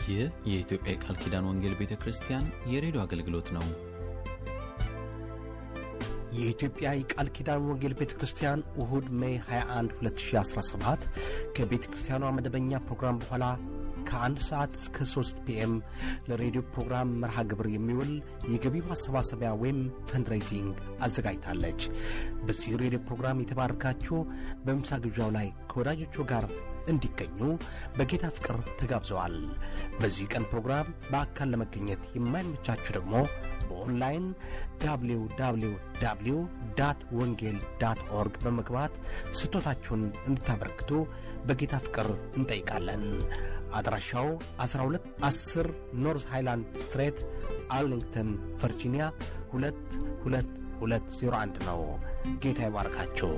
ይህ የኢትዮጵያ የቃል ኪዳን ወንጌል ቤተ ክርስቲያን የሬዲዮ አገልግሎት ነው። የኢትዮጵያ የቃል ኪዳን ወንጌል ቤተ ክርስቲያን እሁድ ሜይ 21 2017 ከቤተ ክርስቲያኗ መደበኛ ፕሮግራም በኋላ ከአንድ ሰዓት እስከ 3 ፒኤም ለሬዲዮ ፕሮግራም መርሃ ግብር የሚውል የገቢ ማሰባሰቢያ ወይም ፈንድሬዚንግ አዘጋጅታለች። በዚህ ሬዲዮ ፕሮግራም የተባረካችሁ በምሳ ግብዣው ላይ ከወዳጆቹ ጋር እንዲገኙ በጌታ ፍቅር ተጋብዘዋል። በዚህ ቀን ፕሮግራም በአካል ለመገኘት የማይመቻችሁ ደግሞ በኦንላይን www ወንጌል ዳት ኦርግ በመግባት ስጦታችሁን እንድታበረክቱ በጌታ ፍቅር እንጠይቃለን። አድራሻው 1210 ኖርዝ ሃይላንድ ስትሬት አርሊንግተን ቨርጂኒያ 22201 ነው። ጌታ ይባርካችሁ።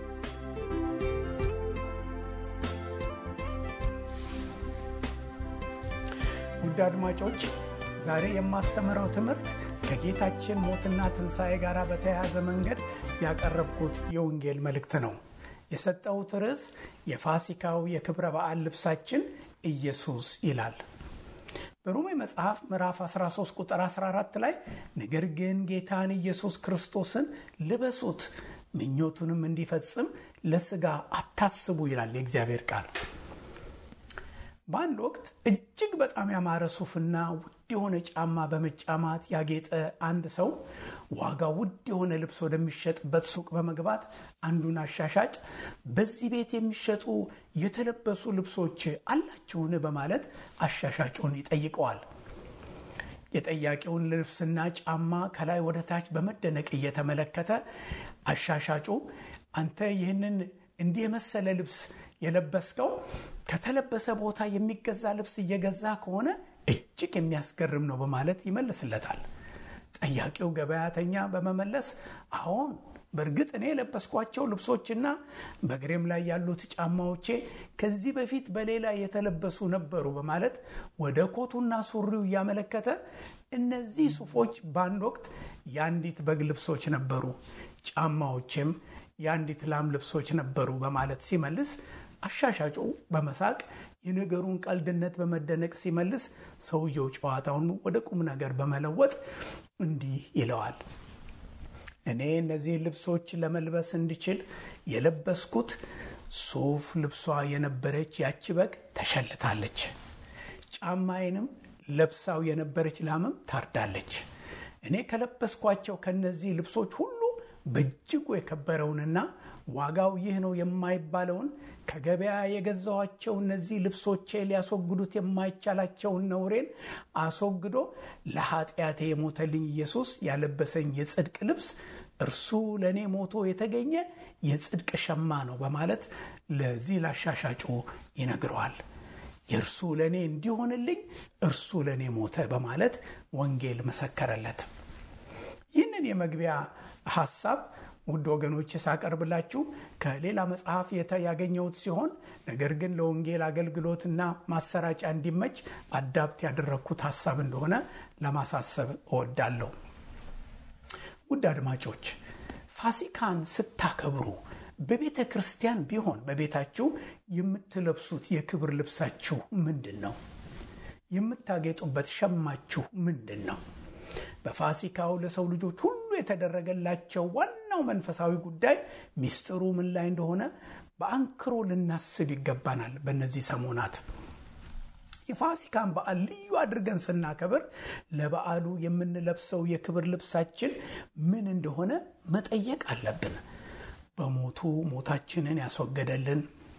ውድ አድማጮች ዛሬ የማስተምረው ትምህርት ከጌታችን ሞትና ትንሣኤ ጋር በተያያዘ መንገድ ያቀረብኩት የወንጌል መልእክት ነው። የሰጠሁት ርዕስ የፋሲካው የክብረ በዓል ልብሳችን ኢየሱስ ይላል። በሮሜ መጽሐፍ ምዕራፍ 13 ቁጥር 14 ላይ ነገር ግን ጌታን ኢየሱስ ክርስቶስን ልበሱት፣ ምኞቱንም እንዲፈጽም ለሥጋ አታስቡ ይላል የእግዚአብሔር ቃል። በአንድ ወቅት እጅግ በጣም ያማረ ሱፍና ውድ የሆነ ጫማ በመጫማት ያጌጠ አንድ ሰው ዋጋው ውድ የሆነ ልብስ ወደሚሸጥበት ሱቅ በመግባት አንዱን አሻሻጭ በዚህ ቤት የሚሸጡ የተለበሱ ልብሶች አላችሁን? በማለት አሻሻጩን ይጠይቀዋል። የጠያቂውን ልብስና ጫማ ከላይ ወደ ታች በመደነቅ እየተመለከተ አሻሻጩ አንተ ይህንን እንዲህ የመሰለ ልብስ የለበስከው ከተለበሰ ቦታ የሚገዛ ልብስ እየገዛ ከሆነ እጅግ የሚያስገርም ነው በማለት ይመልስለታል። ጠያቂው ገበያተኛ በመመለስ አዎን፣ በእርግጥ እኔ የለበስኳቸው ልብሶችና በእግሬም ላይ ያሉት ጫማዎቼ ከዚህ በፊት በሌላ የተለበሱ ነበሩ በማለት ወደ ኮቱና ሱሪው እያመለከተ እነዚህ ሱፎች በአንድ ወቅት የአንዲት በግ ልብሶች ነበሩ፣ ጫማዎቼም የአንዲት ላም ልብሶች ነበሩ በማለት ሲመልስ አሻሻጩ በመሳቅ የነገሩን ቀልድነት በመደነቅ ሲመልስ ሰውየው ጨዋታውን ወደ ቁም ነገር በመለወጥ እንዲህ ይለዋል። እኔ እነዚህ ልብሶች ለመልበስ እንድችል የለበስኩት ሱፍ ልብሷ የነበረች ያቺ በግ ተሸልታለች። ጫማዬንም ለብሳው የነበረች ላምም ታርዳለች። እኔ ከለበስኳቸው ከነዚህ ልብሶች ሁሉ በእጅጉ የከበረውንና ዋጋው ይህ ነው የማይባለውን ከገበያ የገዛኋቸው እነዚህ ልብሶቼ ሊያስወግዱት የማይቻላቸውን ነውሬን አስወግዶ ለኃጢአቴ የሞተልኝ ኢየሱስ ያለበሰኝ የጽድቅ ልብስ እርሱ ለእኔ ሞቶ የተገኘ የጽድቅ ሸማ ነው በማለት ለዚህ ላሻሻጩ ይነግረዋል። የእርሱ ለእኔ እንዲሆንልኝ እርሱ ለእኔ ሞተ በማለት ወንጌል መሰከረለት። ይህንን የመግቢያ ሀሳብ ውድ ወገኖች ሳቀርብላችሁ ከሌላ መጽሐፍ ያገኘሁት ሲሆን ነገር ግን ለወንጌል አገልግሎትና ማሰራጫ እንዲመች አዳፕት ያደረግኩት ሀሳብ እንደሆነ ለማሳሰብ እወዳለሁ። ውድ አድማጮች ፋሲካን ስታከብሩ በቤተ ክርስቲያን ቢሆን በቤታችሁ የምትለብሱት የክብር ልብሳችሁ ምንድን ነው? የምታጌጡበት ሸማችሁ ምንድን ነው? በፋሲካው ለሰው ልጆች ሁሉ የተደረገላቸው ዋናው መንፈሳዊ ጉዳይ ሚስጥሩ ምን ላይ እንደሆነ በአንክሮ ልናስብ ይገባናል። በእነዚህ ሰሞናት የፋሲካን በዓል ልዩ አድርገን ስናከብር ለበዓሉ የምንለብሰው የክብር ልብሳችን ምን እንደሆነ መጠየቅ አለብን። በሞቱ ሞታችንን ያስወገደልን፣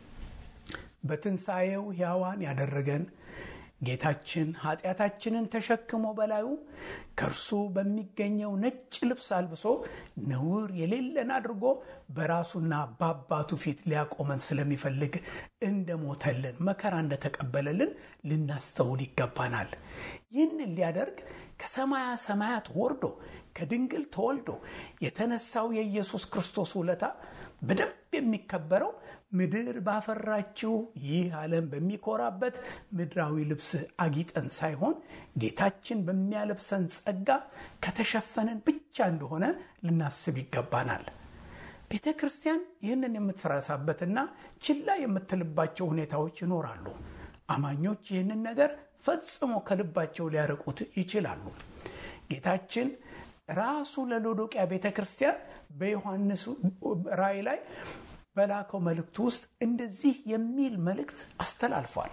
በትንሣኤው ሕያዋን ያደረገን ጌታችን ኃጢአታችንን ተሸክሞ በላዩ ከእርሱ በሚገኘው ነጭ ልብስ አልብሶ ነውር የሌለን አድርጎ በራሱና በአባቱ ፊት ሊያቆመን ስለሚፈልግ እንደሞተልን መከራ እንደተቀበለልን ልናስተውል ይገባናል። ይህንን ሊያደርግ ከሰማያ ሰማያት ወርዶ ከድንግል ተወልዶ የተነሳው የኢየሱስ ክርስቶስ ውለታ በደንብ የሚከበረው ምድር ባፈራችው ይህ ዓለም በሚኮራበት ምድራዊ ልብስ አጊጠን ሳይሆን ጌታችን በሚያለብሰን ጸጋ ከተሸፈነን ብቻ እንደሆነ ልናስብ ይገባናል። ቤተ ክርስቲያን ይህንን የምትረሳበትና ችላ የምትልባቸው ሁኔታዎች ይኖራሉ። አማኞች ይህንን ነገር ፈጽሞ ከልባቸው ሊያርቁት ይችላሉ። ጌታችን ራሱ ለሎዶቅያ ቤተ ክርስቲያን በዮሐንስ ራእይ ላይ በላከው መልእክቱ ውስጥ እንደዚህ የሚል መልእክት አስተላልፏል።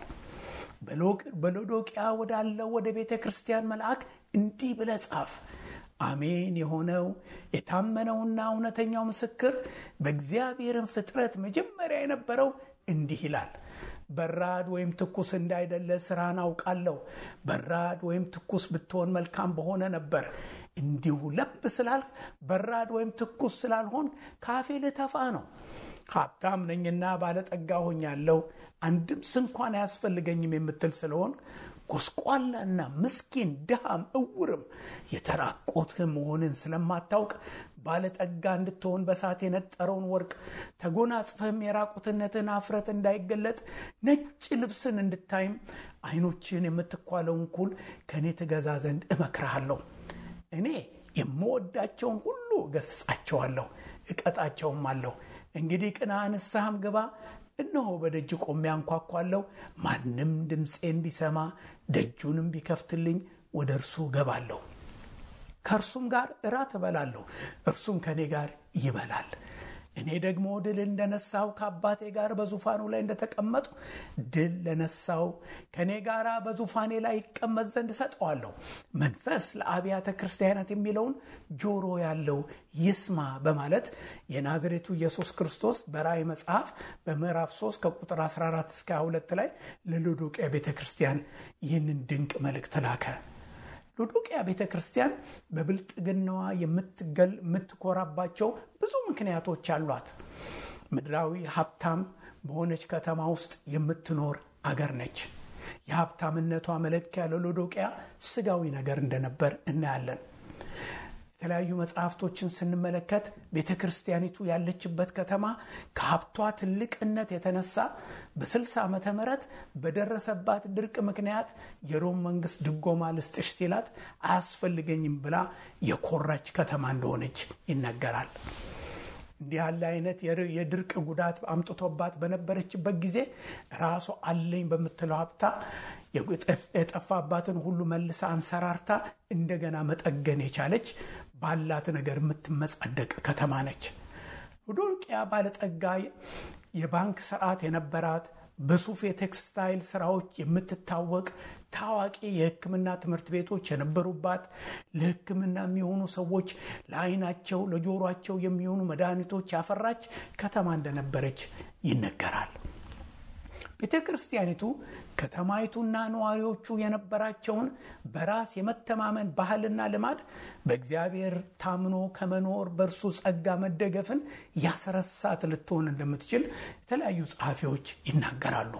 በሎዶቅያ ወዳለው ወደ ቤተ ክርስቲያን መልአክ እንዲህ ብለህ ጻፍ። አሜን የሆነው የታመነውና እውነተኛው ምስክር በእግዚአብሔርን ፍጥረት መጀመሪያ የነበረው እንዲህ ይላል በራድ ወይም ትኩስ እንዳይደለ ስራን አውቃለሁ። በራድ ወይም ትኩስ ብትሆን መልካም በሆነ ነበር። እንዲሁ ለብ ስላልክ በራድ ወይም ትኩስ ስላልሆን ካፌ ልተፋ ነው። ሀብታም ነኝና ባለጠጋ ሆኛለሁ፣ አንድም ስንኳን አያስፈልገኝም የምትል ስለሆን ጎስቋላና ምስኪን ድሃም እውርም የተራቆትህ መሆንን ስለማታውቅ ባለጠጋ እንድትሆን በሳት የነጠረውን ወርቅ ተጎናጽፈህም የራቁትነትን አፍረት እንዳይገለጥ ነጭ ልብስን እንድታይም ዓይኖችን የምትኳለውን ኩል ከእኔ ትገዛ ዘንድ እመክርሃለሁ። እኔ የምወዳቸውን ሁሉ እገስጻቸዋለሁ፣ እቀጣቸውም አለሁ። እንግዲህ ቅና፣ ንስሐም ግባ። እነሆ በደጅ ቆሜ አንኳኳለሁ። ማንም ድምፄን ቢሰማ ደጁንም ቢከፍትልኝ ወደ እርሱ እገባለሁ፣ ከእርሱም ጋር እራት እበላለሁ፣ እርሱም ከእኔ ጋር ይበላል። እኔ ደግሞ ድል እንደነሳው ከአባቴ ጋር በዙፋኑ ላይ እንደተቀመጡ ድል ለነሳው ከእኔ ጋር በዙፋኔ ላይ ይቀመጥ ዘንድ እሰጠዋለሁ። መንፈስ ለአብያተ ክርስቲያናት የሚለውን ጆሮ ያለው ይስማ በማለት የናዝሬቱ ኢየሱስ ክርስቶስ በራእይ መጽሐፍ በምዕራፍ 3 ከቁጥር 14 እስከ 22 ላይ ለሎዶቅያ ቤተ ክርስቲያን ይህንን ድንቅ መልእክት ላከ። ሎዶቅያ ቤተ ክርስቲያን በብልጥግናዋ የምትኮራባቸው ብዙ ምክንያቶች አሏት። ምድራዊ ሀብታም በሆነች ከተማ ውስጥ የምትኖር አገር ነች። የሀብታምነቷ መለኪያ ለሎዶቅያ ስጋዊ ነገር እንደነበር እናያለን። የተለያዩ መጽሐፍቶችን ስንመለከት ቤተ ክርስቲያኒቱ ያለችበት ከተማ ከሀብቷ ትልቅነት የተነሳ በ60 ዓመተ ምህረት በደረሰባት ድርቅ ምክንያት የሮም መንግስት ድጎማ ልስጥሽ ሲላት አያስፈልገኝም ብላ የኮራች ከተማ እንደሆነች ይነገራል። እንዲህ ያለ አይነት የድርቅ ጉዳት አምጥቶባት በነበረችበት ጊዜ ራሷ አለኝ በምትለው ሀብታ የጠፋባትን ሁሉ መልሳ አንሰራርታ እንደገና መጠገን የቻለች ባላት ነገር የምትመጻደቅ ከተማ ነች። ሎዶቅያ ባለጠጋ የባንክ ስርዓት የነበራት በሱፍ የቴክስታይል ስራዎች የምትታወቅ ታዋቂ የሕክምና ትምህርት ቤቶች የነበሩባት ለሕክምና የሚሆኑ ሰዎች ለዓይናቸው ለጆሯቸው የሚሆኑ መድኃኒቶች ያፈራች ከተማ እንደነበረች ይነገራል። ቤተ ክርስቲያኒቱ ከተማይቱና ነዋሪዎቹ የነበራቸውን በራስ የመተማመን ባህልና ልማድ በእግዚአብሔር ታምኖ ከመኖር በእርሱ ጸጋ መደገፍን ያስረሳት ልትሆን እንደምትችል የተለያዩ ጸሐፊዎች ይናገራሉ።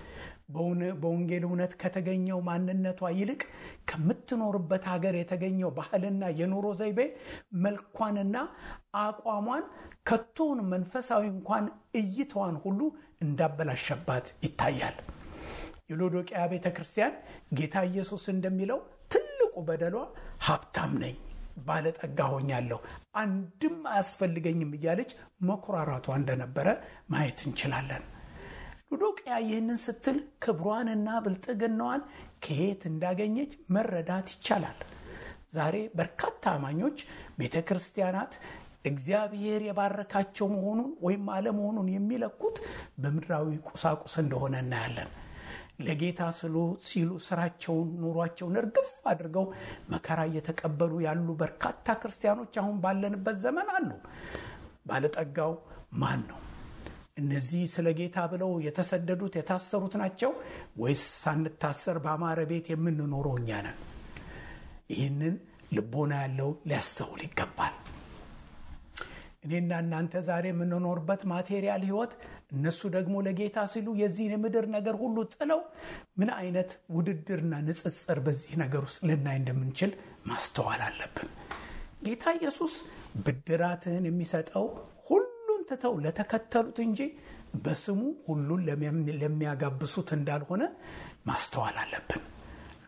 በወንጌል እውነት ከተገኘው ማንነቷ ይልቅ ከምትኖርበት ሀገር የተገኘው ባህልና የኑሮ ዘይቤ መልኳንና አቋሟን ከቶውን መንፈሳዊ እንኳን እይታዋን ሁሉ እንዳበላሸባት ይታያል። የሎዶቅያ ቤተ ክርስቲያን ጌታ ኢየሱስ እንደሚለው ትልቁ በደሏ ሀብታም ነኝ፣ ባለጠጋ ሆኛለሁ፣ አንድም አያስፈልገኝም እያለች መኩራራቷ እንደነበረ ማየት እንችላለን። ሎዶቅያ ይህንን ስትል ክብሯንና ብልጥግናዋን ከየት እንዳገኘች መረዳት ይቻላል። ዛሬ በርካታ አማኞች ቤተ ክርስቲያናት እግዚአብሔር የባረካቸው መሆኑን ወይም አለመሆኑን የሚለኩት በምድራዊ ቁሳቁስ እንደሆነ እናያለን። ለጌታ ስሉ ሲሉ ስራቸውን፣ ኑሯቸውን እርግፍ አድርገው መከራ እየተቀበሉ ያሉ በርካታ ክርስቲያኖች አሁን ባለንበት ዘመን አሉ። ባለጠጋው ማን ነው? እነዚህ ስለ ጌታ ብለው የተሰደዱት የታሰሩት ናቸው ወይስ ሳንታሰር በአማረ ቤት የምንኖረው እኛ ነን? ይህንን ልቦና ያለው ሊያስተውል ይገባል። እኔና እናንተ ዛሬ የምንኖርበት ማቴሪያል ህይወት፣ እነሱ ደግሞ ለጌታ ሲሉ የዚህን የምድር ነገር ሁሉ ጥለው ምን አይነት ውድድርና ንጽጽር በዚህ ነገር ውስጥ ልናይ እንደምንችል ማስተዋል አለብን። ጌታ ኢየሱስ ብድራትን የሚሰጠው ሁሉን ትተው ለተከተሉት እንጂ በስሙ ሁሉን ለሚያጋብሱት እንዳልሆነ ማስተዋል አለብን።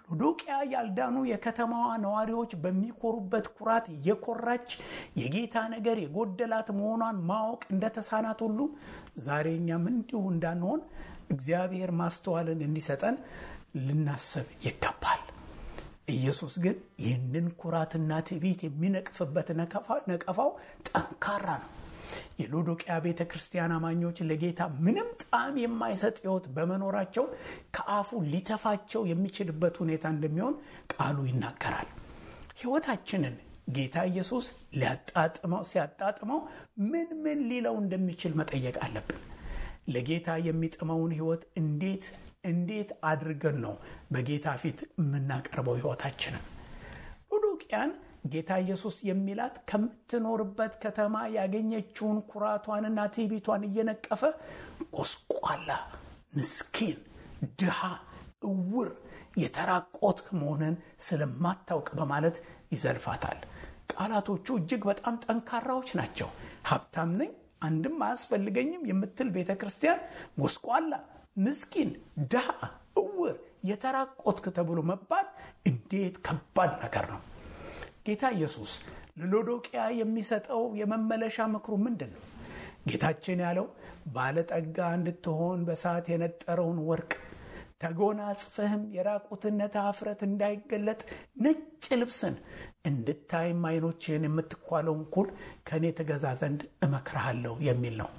ሎዶቅያ ያልዳኑ የከተማዋ ነዋሪዎች በሚኮሩበት ኩራት የኮራች የጌታ ነገር የጎደላት መሆኗን ማወቅ እንደተሳናት ሁሉ ዛሬ እኛም እንዲሁ እንዳንሆን እግዚአብሔር ማስተዋልን እንዲሰጠን ልናስብ ይገባል። ኢየሱስ ግን ይህንን ኩራትና ትዕቢት የሚነቅፍበት ነቀፋው ጠንካራ ነው። የሎዶቅያ ቤተ ክርስቲያን አማኞች ለጌታ ምንም ጣዕም የማይሰጥ ሕይወት በመኖራቸው ከአፉ ሊተፋቸው የሚችልበት ሁኔታ እንደሚሆን ቃሉ ይናገራል። ሕይወታችንን ጌታ ኢየሱስ ሊያጣጥመው ሲያጣጥመው ምን ምን ሊለው እንደሚችል መጠየቅ አለብን። ለጌታ የሚጥመውን ሕይወት እንዴት እንዴት አድርገን ነው በጌታ ፊት የምናቀርበው ሕይወታችንን? ሎዶቅያን ጌታ ኢየሱስ የሚላት ከምትኖርበት ከተማ ያገኘችውን ኩራቷንና ትዕቢቷን እየነቀፈ ጎስቋላ፣ ምስኪን፣ ድሃ፣ እውር፣ የተራቆትክ መሆንን ስለማታውቅ በማለት ይዘልፋታል። ቃላቶቹ እጅግ በጣም ጠንካራዎች ናቸው። ሀብታም ነኝ አንድም አያስፈልገኝም የምትል ቤተ ክርስቲያን ጎስቋላ፣ ምስኪን፣ ድሃ፣ እውር፣ የተራቆትክ ተብሎ መባል እንዴት ከባድ ነገር ነው። ጌታ ኢየሱስ ለሎዶቅያ የሚሰጠው የመመለሻ ምክሩ ምንድን ነው? ጌታችን ያለው ባለጠጋ እንድትሆን በሰዓት የነጠረውን ወርቅ ተጎናጽፈህም የራቁትነት አፍረት እንዳይገለጥ ነጭ ልብስን እንድታይም ዓይኖችህን የምትኳለውን ኩል ከእኔ ትገዛ ዘንድ እመክርሃለሁ የሚል ነው።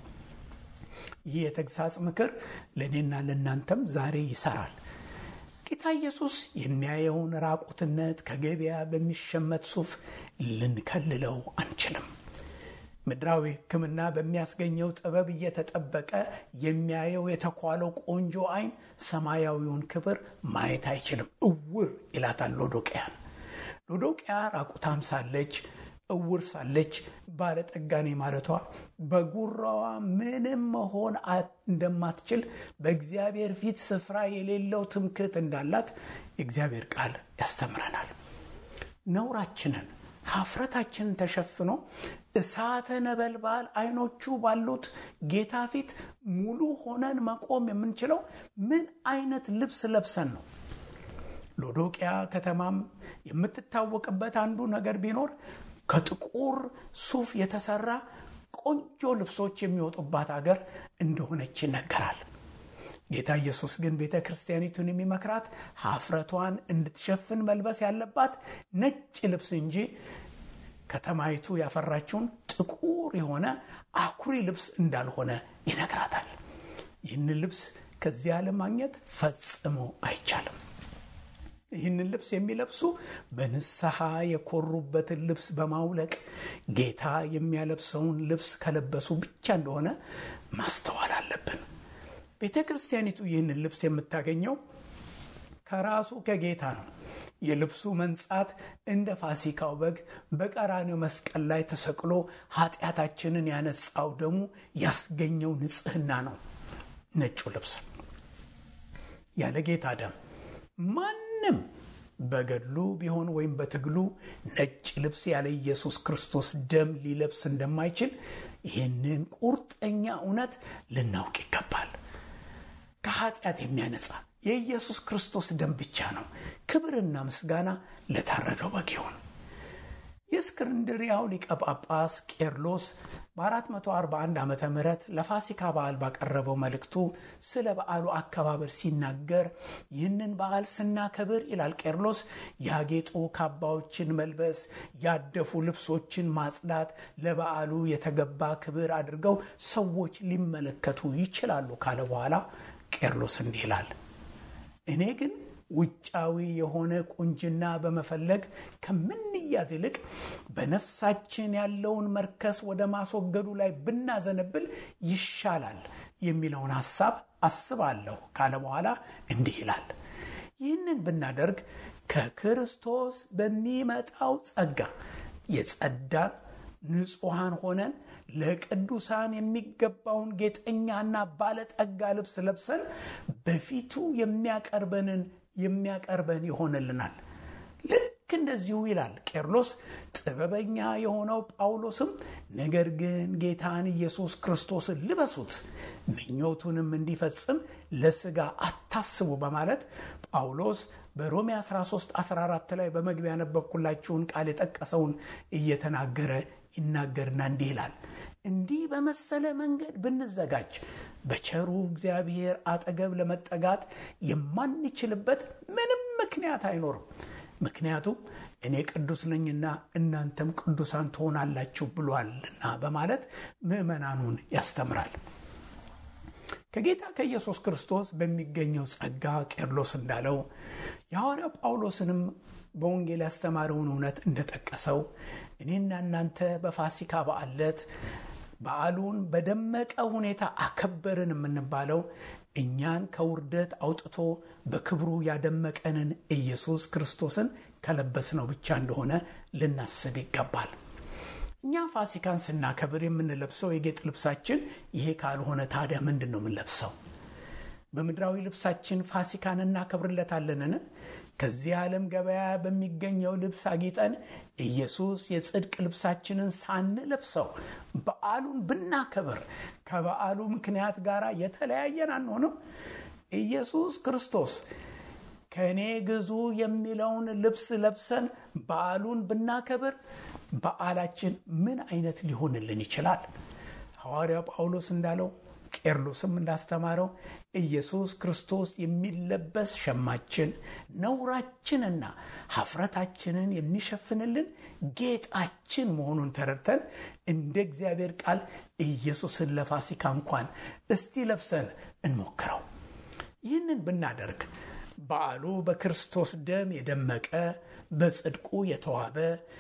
ይህ የተግሳጽ ምክር ለእኔና ለእናንተም ዛሬ ይሰራል። ጌታ ኢየሱስ የሚያየውን ራቁትነት ከገበያ በሚሸመት ሱፍ ልንከልለው አንችልም። ምድራዊ ሕክምና በሚያስገኘው ጥበብ እየተጠበቀ የሚያየው የተኳለው ቆንጆ ዓይን ሰማያዊውን ክብር ማየት አይችልም። እውር ይላታል ሎዶቅያን። ሎዶቅያ ራቁታም ሳለች እውር ሳለች ባለጠጋኔ ማለቷ በጉራዋ ምንም መሆን እንደማትችል በእግዚአብሔር ፊት ስፍራ የሌለው ትምክህት እንዳላት የእግዚአብሔር ቃል ያስተምረናል። ነውራችንን ሀፍረታችንን ተሸፍኖ እሳተ ነበልባል አይኖቹ ባሉት ጌታ ፊት ሙሉ ሆነን መቆም የምንችለው ምን አይነት ልብስ ለብሰን ነው? ሎዶቅያ ከተማም የምትታወቅበት አንዱ ነገር ቢኖር ከጥቁር ሱፍ የተሰራ ቆንጆ ልብሶች የሚወጡባት አገር እንደሆነች ይነገራል። ጌታ ኢየሱስ ግን ቤተ ክርስቲያኒቱን የሚመክራት ሀፍረቷን እንድትሸፍን መልበስ ያለባት ነጭ ልብስ እንጂ ከተማይቱ ያፈራችውን ጥቁር የሆነ አኩሪ ልብስ እንዳልሆነ ይነግራታል። ይህንን ልብስ ከዚህ ዓለም ማግኘት ፈጽሞ አይቻልም። ይህንን ልብስ የሚለብሱ በንስሐ የኮሩበትን ልብስ በማውለቅ ጌታ የሚያለብሰውን ልብስ ከለበሱ ብቻ እንደሆነ ማስተዋል አለብን። ቤተ ክርስቲያኒቱ ይህንን ልብስ የምታገኘው ከራሱ ከጌታ ነው። የልብሱ መንጻት እንደ ፋሲካው በግ በቀራኔው መስቀል ላይ ተሰቅሎ ኃጢአታችንን ያነጻው ደሙ ያስገኘው ንጽሕና ነው። ነጩ ልብስ ያለ ጌታ ደም ማንም በገድሉ ቢሆን ወይም በትግሉ ነጭ ልብስ ያለ ኢየሱስ ክርስቶስ ደም ሊለብስ እንደማይችል ይህንን ቁርጠኛ እውነት ልናውቅ ይገባል። ከኃጢአት የሚያነጻ የኢየሱስ ክርስቶስ ደም ብቻ ነው። ክብርና ምስጋና ለታረደው በግ ይሁን። የእስክንድሪያው ሊቀ ጳጳስ ቄርሎስ በ441 ዓ ም ለፋሲካ በዓል ባቀረበው መልእክቱ ስለ በዓሉ አከባበር ሲናገር ይህንን በዓል ስናከብር ይላል ቄርሎስ፣ ያጌጡ ካባዎችን መልበስ፣ ያደፉ ልብሶችን ማጽዳት ለበዓሉ የተገባ ክብር አድርገው ሰዎች ሊመለከቱ ይችላሉ ካለ በኋላ ቄርሎስ እንዲህ ይላል እኔ ግን ውጫዊ የሆነ ቁንጅና በመፈለግ ከምንያዝ ይልቅ በነፍሳችን ያለውን መርከስ ወደ ማስወገዱ ላይ ብናዘነብል ይሻላል የሚለውን ሐሳብ አስባለሁ ካለ በኋላ እንዲህ ይላል። ይህንን ብናደርግ ከክርስቶስ በሚመጣው ጸጋ የጸዳን ንጹሐን ሆነን ለቅዱሳን የሚገባውን ጌጠኛና ባለጠጋ ልብስ ለብሰን በፊቱ የሚያቀርበንን የሚያቀርበን ይሆንልናል። ልክ እንደዚሁ ይላል ቄርሎስ ጥበበኛ የሆነው ጳውሎስም ነገር ግን ጌታን ኢየሱስ ክርስቶስን ልበሱት ምኞቱንም እንዲፈጽም ለስጋ አታስቡ በማለት ጳውሎስ በሮሜ 13 14 ላይ በመግቢያ ያነበብኩላችሁን ቃል የጠቀሰውን እየተናገረ ይናገርና እንዲህ ይላል እንዲህ በመሰለ መንገድ ብንዘጋጅ በቸሩ እግዚአብሔር አጠገብ ለመጠጋት የማንችልበት ምንም ምክንያት አይኖርም ምክንያቱም እኔ ቅዱስ ነኝና እናንተም ቅዱሳን ትሆናላችሁ ብሏልና በማለት ምዕመናኑን ያስተምራል ከጌታ ከኢየሱስ ክርስቶስ በሚገኘው ጸጋ ቄርሎስ እንዳለው የሐዋርያው ጳውሎስንም በወንጌል ያስተማረውን እውነት እንደጠቀሰው እኔና እናንተ በፋሲካ በዓል ዕለት በዓሉን በደመቀ ሁኔታ አከበርን የምንባለው እኛን ከውርደት አውጥቶ በክብሩ ያደመቀንን ኢየሱስ ክርስቶስን ከለበስነው ብቻ እንደሆነ ልናስብ ይገባል እኛ ፋሲካን ስናከብር የምንለብሰው የጌጥ ልብሳችን ይሄ ካልሆነ ታዲያ ምንድን ነው የምንለብሰው በምድራዊ ልብሳችን ፋሲካን እናከብርለታለንን ከዚህ ዓለም ገበያ በሚገኘው ልብስ አጊጠን ኢየሱስ የጽድቅ ልብሳችንን ሳንለብሰው በዓሉን ብናከብር ከበዓሉ ምክንያት ጋር የተለያየን አንሆንም ኢየሱስ ክርስቶስ ከእኔ ግዙ የሚለውን ልብስ ለብሰን በዓሉን ብናከብር በዓላችን ምን አይነት ሊሆንልን ይችላል ሐዋርያው ጳውሎስ እንዳለው ቄርሎስም እንዳስተማረው ኢየሱስ ክርስቶስ የሚለበስ ሸማችን ነውራችንና ሀፍረታችንን የሚሸፍንልን ጌጣችን መሆኑን ተረድተን እንደ እግዚአብሔር ቃል ኢየሱስን ለፋሲካ እንኳን እስቲ ለብሰን እንሞክረው ይህንን ብናደርግ በዓሉ በክርስቶስ ደም የደመቀ በጽድቁ የተዋበ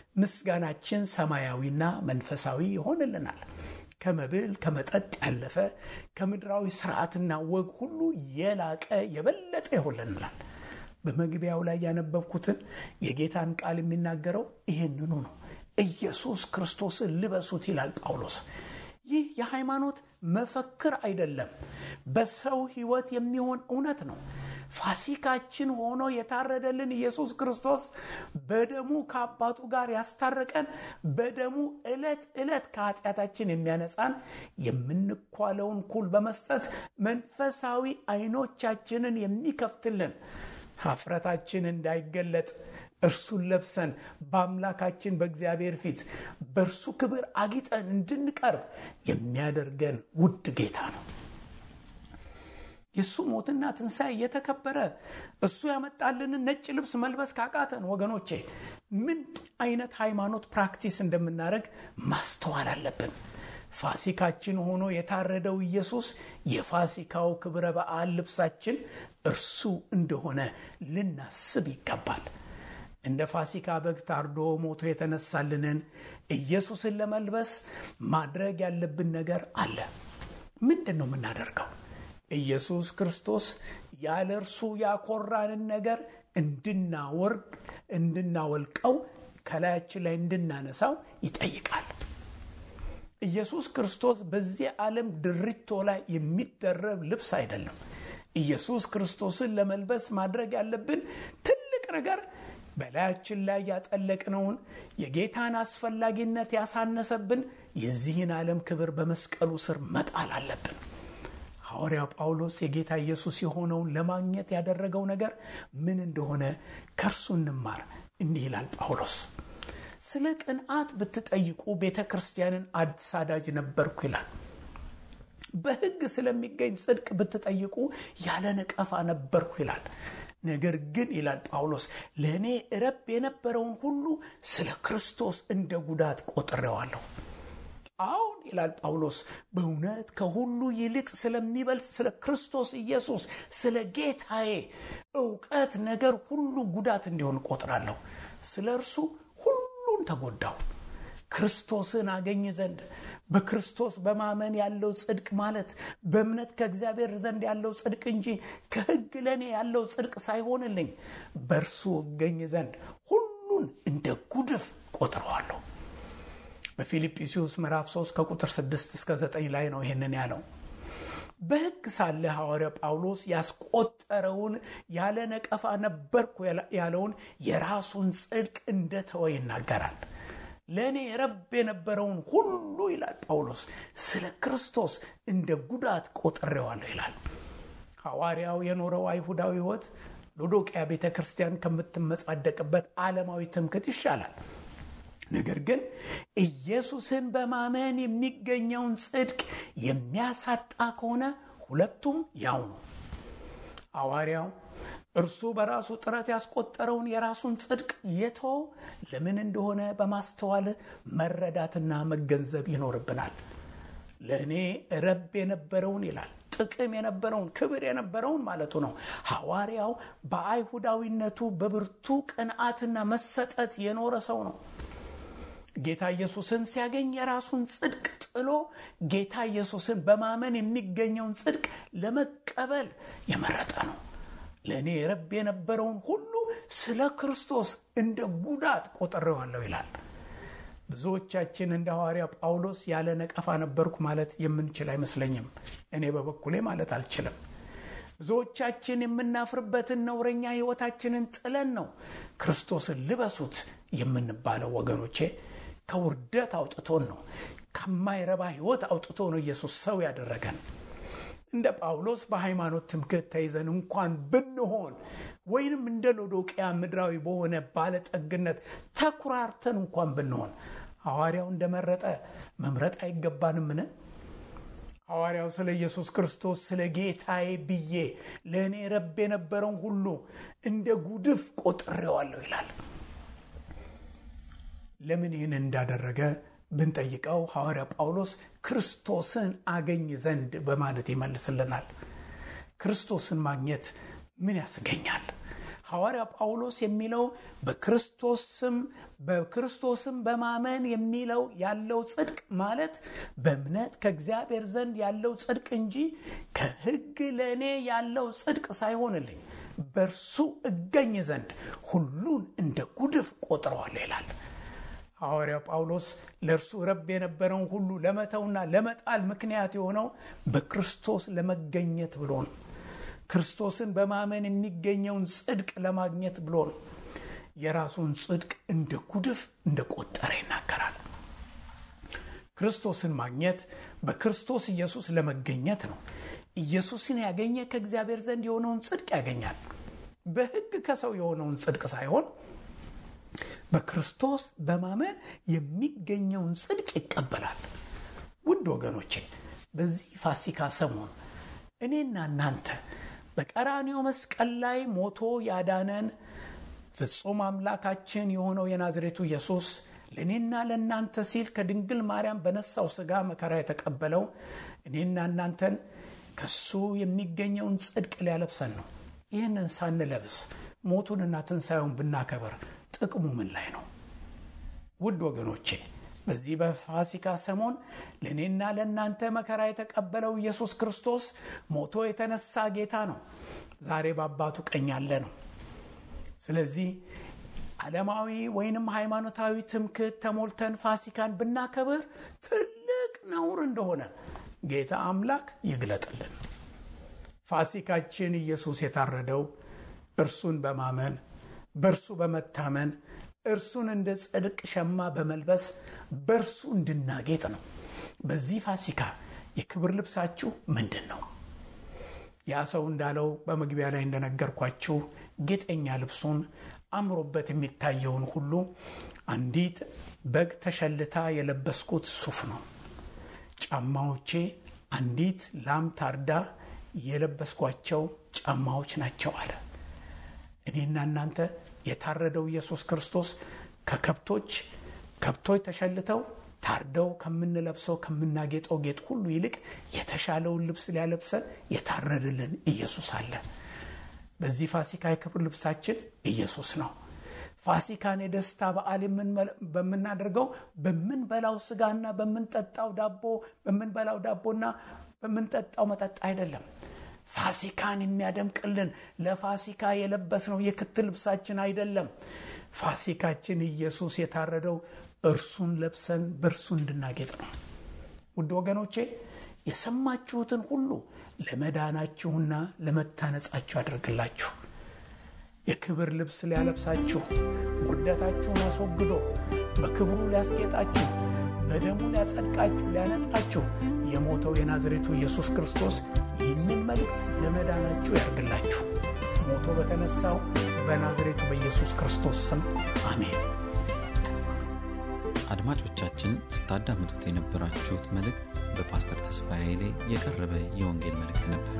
ምስጋናችን ሰማያዊና መንፈሳዊ ይሆንልናል ከመብል ከመጠጥ ያለፈ ከምድራዊ ስርዓትና ወግ ሁሉ የላቀ የበለጠ ይሆንልናል በመግቢያው ላይ ያነበብኩትን የጌታን ቃል የሚናገረው ይህንኑ ነው ኢየሱስ ክርስቶስን ልበሱት ይላል ጳውሎስ ይህ የሃይማኖት መፈክር አይደለም በሰው ህይወት የሚሆን እውነት ነው ፋሲካችን ሆኖ የታረደልን ኢየሱስ ክርስቶስ በደሙ ከአባቱ ጋር ያስታረቀን በደሙ ዕለት ዕለት ከኃጢአታችን የሚያነጻን የምንኳለውን ኩል በመስጠት መንፈሳዊ አይኖቻችንን የሚከፍትልን ሀፍረታችን እንዳይገለጥ እርሱን ለብሰን በአምላካችን በእግዚአብሔር ፊት በእርሱ ክብር አጊጠን እንድንቀርብ የሚያደርገን ውድ ጌታ ነው የእሱ ሞትና ትንሣኤ እየተከበረ እሱ ያመጣልንን ነጭ ልብስ መልበስ ካቃተን ወገኖቼ ምን አይነት ሃይማኖት ፕራክቲስ እንደምናደረግ ማስተዋል አለብን ፋሲካችን ሆኖ የታረደው ኢየሱስ የፋሲካው ክብረ በዓል ልብሳችን እርሱ እንደሆነ ልናስብ ይገባል እንደ ፋሲካ በግ ታርዶ ሞቶ የተነሳልንን ኢየሱስን ለመልበስ ማድረግ ያለብን ነገር አለ ምንድን ነው የምናደርገው ኢየሱስ ክርስቶስ ያለ እርሱ ያኮራንን ነገር እንድናወርቅ እንድናወልቀው ከላያችን ላይ እንድናነሳው ይጠይቃል ኢየሱስ ክርስቶስ በዚህ ዓለም ድሪቶ ላይ የሚደረብ ልብስ አይደለም ኢየሱስ ክርስቶስን ለመልበስ ማድረግ ያለብን ትልቅ ነገር በላያችን ላይ ያጠለቅነውን የጌታን አስፈላጊነት ያሳነሰብን የዚህን ዓለም ክብር በመስቀሉ ስር መጣል አለብን ሐዋርያው ጳውሎስ የጌታ ኢየሱስ የሆነውን ለማግኘት ያደረገው ነገር ምን እንደሆነ ከእርሱ እንማር እንዲህ ይላል ጳውሎስ ስለ ቅንዓት ብትጠይቁ ቤተ ክርስቲያንን አሳዳጅ ነበርኩ ይላል በህግ ስለሚገኝ ጽድቅ ብትጠይቁ ያለ ነቀፋ ነበርኩ ይላል ነገር ግን ይላል ጳውሎስ ለእኔ ረብ የነበረውን ሁሉ ስለ ክርስቶስ እንደ ጉዳት ቆጥሬዋለሁ አሁን ይላል ጳውሎስ በእውነት ከሁሉ ይልቅ ስለሚበልጥ ስለ ክርስቶስ ኢየሱስ ስለ ጌታዬ እውቀት ነገር ሁሉ ጉዳት እንዲሆን ቆጥራለሁ ስለ እርሱ ሁሉን ተጎዳው ክርስቶስን አገኝ ዘንድ በክርስቶስ በማመን ያለው ጽድቅ ማለት በእምነት ከእግዚአብሔር ዘንድ ያለው ጽድቅ እንጂ ከህግ ለእኔ ያለው ጽድቅ ሳይሆንልኝ በእርሱ እገኝ ዘንድ ሁሉን እንደ ጉድፍ ቆጥረዋለሁ በፊልጵስዩስ ምዕራፍ 3 ከቁጥር 6 እስከ 9 ላይ ነው ይህንን ያለው በሕግ ሳለ ሐዋርያ ጳውሎስ ያስቆጠረውን ያለ ነቀፋ ነበርኩ ያለውን የራሱን ጽድቅ እንደተወ ይናገራል። ለእኔ ረብ የነበረውን ሁሉ ይላል ጳውሎስ ስለ ክርስቶስ እንደ ጉዳት ቆጥሬዋለሁ ይላል። ሐዋርያው የኖረው አይሁዳዊ ሕይወት ሎዶቅያ ቤተ ክርስቲያን ከምትመጻደቅበት ዓለማዊ ትምክት ይሻላል። ነገር ግን ኢየሱስን በማመን የሚገኘውን ጽድቅ የሚያሳጣ ከሆነ ሁለቱም ያው ነው። ሐዋርያው እርሱ በራሱ ጥረት ያስቆጠረውን የራሱን ጽድቅ የተወው ለምን እንደሆነ በማስተዋል መረዳትና መገንዘብ ይኖርብናል። ለእኔ ረብ የነበረውን ይላል ጥቅም የነበረውን ክብር የነበረውን ማለቱ ነው። ሐዋርያው በአይሁዳዊነቱ በብርቱ ቅንዓትና መሰጠት የኖረ ሰው ነው። ጌታ ኢየሱስን ሲያገኝ የራሱን ጽድቅ ጥሎ ጌታ ኢየሱስን በማመን የሚገኘውን ጽድቅ ለመቀበል የመረጠ ነው። ለእኔ ረብ የነበረውን ሁሉ ስለ ክርስቶስ እንደ ጉዳት ቆጥሬዋለሁ ይላል። ብዙዎቻችን እንደ ሐዋርያ ጳውሎስ ያለ ነቀፋ ነበርኩ ማለት የምንችል አይመስለኝም። እኔ በበኩሌ ማለት አልችልም። ብዙዎቻችን የምናፍርበትን ነውረኛ ሕይወታችንን ጥለን ነው ክርስቶስን ልበሱት የምንባለው። ወገኖቼ ከውርደት አውጥቶን ነው፣ ከማይረባ ሕይወት አውጥቶ ነው ኢየሱስ ሰው ያደረገን። እንደ ጳውሎስ በሃይማኖት ትምክህት ተይዘን እንኳን ብንሆን ወይንም እንደ ሎዶቅያ ምድራዊ በሆነ ባለጠግነት ተኩራርተን እንኳን ብንሆን ሐዋርያው እንደመረጠ መምረጥ አይገባንምን? ሐዋርያው ስለ ኢየሱስ ክርስቶስ ስለ ጌታዬ ብዬ ለእኔ ረብ የነበረውን ሁሉ እንደ ጉድፍ ቆጥሬዋለሁ ይላል። ለምን ይህን እንዳደረገ ብንጠይቀው ሐዋርያ ጳውሎስ ክርስቶስን አገኝ ዘንድ በማለት ይመልስልናል። ክርስቶስን ማግኘት ምን ያስገኛል? ሐዋርያ ጳውሎስ የሚለው በክርስቶስም በክርስቶስም በማመን የሚለው ያለው ጽድቅ ማለት በእምነት ከእግዚአብሔር ዘንድ ያለው ጽድቅ እንጂ ከሕግ ለእኔ ያለው ጽድቅ ሳይሆንልኝ በእርሱ እገኝ ዘንድ ሁሉን እንደ ጉድፍ ቆጥረዋለሁ ይላል። ሐዋርያው ጳውሎስ ለእርሱ ረብ የነበረውን ሁሉ ለመተውና ለመጣል ምክንያት የሆነው በክርስቶስ ለመገኘት ብሎ ነው። ክርስቶስን በማመን የሚገኘውን ጽድቅ ለማግኘት ብሎ ነው። የራሱን ጽድቅ እንደ ጉድፍ እንደ ቆጠረ ይናገራል። ክርስቶስን ማግኘት በክርስቶስ ኢየሱስ ለመገኘት ነው። ኢየሱስን ያገኘ ከእግዚአብሔር ዘንድ የሆነውን ጽድቅ ያገኛል። በሕግ ከሰው የሆነውን ጽድቅ ሳይሆን በክርስቶስ በማመን የሚገኘውን ጽድቅ ይቀበላል። ውድ ወገኖቼ በዚህ ፋሲካ ሰሞን እኔና እናንተ በቀራንዮ መስቀል ላይ ሞቶ ያዳነን ፍጹም አምላካችን የሆነው የናዝሬቱ ኢየሱስ ለእኔና ለእናንተ ሲል ከድንግል ማርያም በነሳው ሥጋ መከራ የተቀበለው እኔና እናንተን ከሱ የሚገኘውን ጽድቅ ሊያለብሰን ነው። ይህንን ሳንለብስ ሞቱንና ትንሣኤውን ብናከብር ጥቅሙ ምን ላይ ነው? ውድ ወገኖቼ በዚህ በፋሲካ ሰሞን ለእኔና ለእናንተ መከራ የተቀበለው ኢየሱስ ክርስቶስ ሞቶ የተነሳ ጌታ ነው። ዛሬ በአባቱ ቀኝ ያለ ነው። ስለዚህ ዓለማዊ ወይንም ሃይማኖታዊ ትምክህት ተሞልተን ፋሲካን ብናከብር ትልቅ ነውር እንደሆነ ጌታ አምላክ ይግለጥልን። ፋሲካችን ኢየሱስ የታረደው እርሱን በማመን በእርሱ በመታመን እርሱን እንደ ጽድቅ ሸማ በመልበስ በእርሱ እንድናጌጥ ነው። በዚህ ፋሲካ የክብር ልብሳችሁ ምንድን ነው? ያ ሰው እንዳለው በመግቢያ ላይ እንደነገርኳችሁ ጌጠኛ ልብሱን አምሮበት የሚታየውን ሁሉ አንዲት በግ ተሸልታ የለበስኩት ሱፍ ነው። ጫማዎቼ አንዲት ላም ታርዳ የለበስኳቸው ጫማዎች ናቸው አለ። እኔና እናንተ የታረደው ኢየሱስ ክርስቶስ ከከብቶች ከብቶች ተሸልተው ታርደው ከምንለብሰው ከምናጌጠው ጌጥ ሁሉ ይልቅ የተሻለውን ልብስ ሊያለብሰን የታረደልን ኢየሱስ አለ። በዚህ ፋሲካ የክብር ልብሳችን ኢየሱስ ነው። ፋሲካን የደስታ በዓል በምናደርገው በምንበላው ስጋና በምንጠጣው ዳቦ በምንበላው ዳቦና በምንጠጣው መጠጥ አይደለም። ፋሲካን የሚያደምቅልን ለፋሲካ የለበስነው የክት ልብሳችን አይደለም። ፋሲካችን ኢየሱስ የታረደው እርሱን ለብሰን በእርሱ እንድናጌጥ ነው። ውድ ወገኖቼ የሰማችሁትን ሁሉ ለመዳናችሁና ለመታነጻችሁ ያደርግላችሁ። የክብር ልብስ ሊያለብሳችሁ፣ ውርደታችሁን አስወግዶ በክብሩ ሊያስጌጣችሁ፣ በደሙ ሊያጸድቃችሁ፣ ሊያነጻችሁ የሞተው የናዝሬቱ ኢየሱስ ክርስቶስ ይህንን መልእክት ለመዳናችሁ ያደርግላችሁ። ሞቶ በተነሳው በናዝሬቱ በኢየሱስ ክርስቶስ ስም አሜን። አድማጮቻችን ስታዳምጡት የነበራችሁት መልእክት በፓስተር ተስፋዬ ላይ የቀረበ የወንጌል መልእክት ነበር።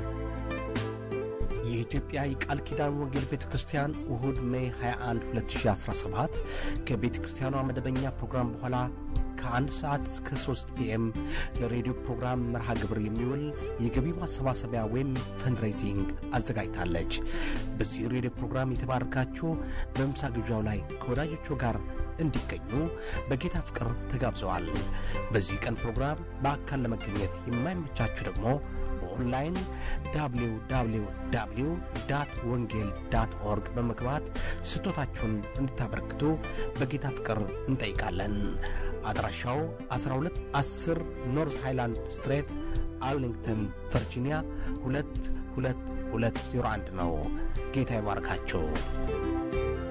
የኢትዮጵያ የቃል ኪዳን ወንጌል ቤተ ክርስቲያን እሁድ ሜይ 21 2017 ከቤተ ክርስቲያኗ መደበኛ ፕሮግራም በኋላ ከአንድ ሰዓት እስከ 3 ፒኤም ለሬዲዮ ፕሮግራም መርሃ ግብር የሚውል የገቢ ማሰባሰቢያ ወይም ፈንድሬዚንግ አዘጋጅታለች። በዚህ ሬዲዮ ፕሮግራም የተባረካችሁ በምሳ ግብዣው ላይ ከወዳጆቹ ጋር እንዲገኙ በጌታ ፍቅር ተጋብዘዋል። በዚህ ቀን ፕሮግራም በአካል ለመገኘት የማይመቻችሁ ደግሞ በኦንላይን www ወንጌል ዳት ኦርግ በመግባት ስጦታችሁን እንድታበረክቱ በጌታ ፍቅር እንጠይቃለን። አድራሻው 1210 ኖርዝ ሃይላንድ ስትሬት አርሊንግተን ቨርጂኒያ 22201 ነው። ጌታ ይባርካችሁ።